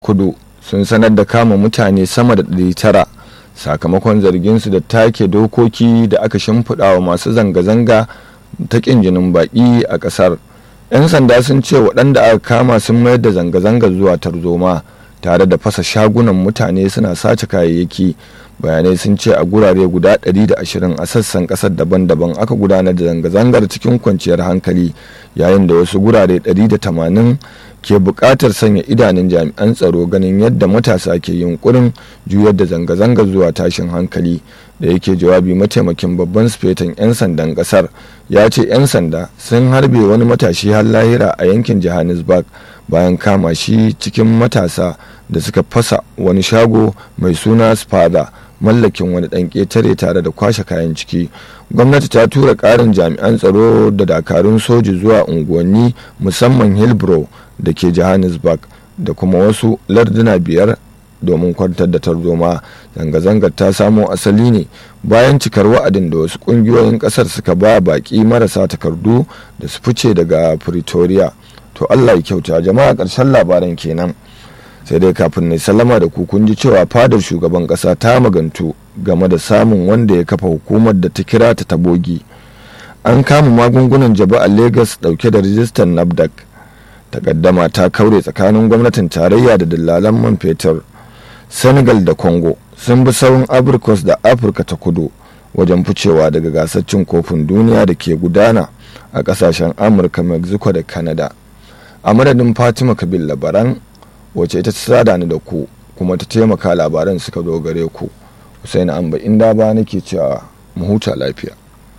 kudu sun sanar da kama mutane sama da 900 sakamakon zarginsu da take dokoki da aka shimfiɗa wa masu zanga-zanga ta ƙin jinin baƙi a ƙasar 'yan sanda sun ce waɗanda aka kama sun mayar da zanga-zanga zuwa tarzoma tare da fasa shagunan mutane suna sace kayayyaki bayanai sun ce a gurare guda 120 a sassan kasar daban-daban aka gudanar da zanga-zangar cikin kwanciyar hankali yayin da wasu gurare 180 ke buƙatar sanya idanun jami'an tsaro ganin yadda matasa ke yunkurin juyar da zanga-zangar zuwa tashin hankali da yake jawabi mataimakin babban sufetan 'yan sandan kasar ya ce 'yan sanda sun harbe wani matashi har lahira a yankin johannesburg bayan kama shi cikin matasa da suka fasa wani shago mai suna spada mallakin wani ɗan ƙetare tare da kwashe kayan ciki gwamnati ta tura ƙarin jami'an tsaro da dakarun soji zuwa unguwanni musamman hillbrow da ke johannesburg da kuma wasu larduna biyar domin kwantar da tarzoma zanga-zangar ta samo asali ne bayan cikar wa'adin da wasu ƙungiyoyin ƙasar suka ba baƙi marasa takardu da su fice daga pretoria to allah ya kyauta jama'a ƙarshen labaran kenan sai dai kafin na sallama da ku kun ji cewa fadar shugaban kasa ta magantu game da samun wanda ya kafa hukumar da ta kira ta tabogi an kama magungunan jaba a lagos dauke da rijistar nafdac takaddama ta kaure tsakanin gwamnatin tarayya da dillalan man fetur senegal da congo sun bi sauran abrikos da afirka ta kudu wajen ficewa daga gasar cin kofin duniya da ke gudana a kasashen amurka mexico da canada a madadin fatima kabil labaran wace ita ta sada ni da ku kuma ta taimaka labaran suka zo gare ku Hussein Amba inda ba nake cewa mu huta lafiya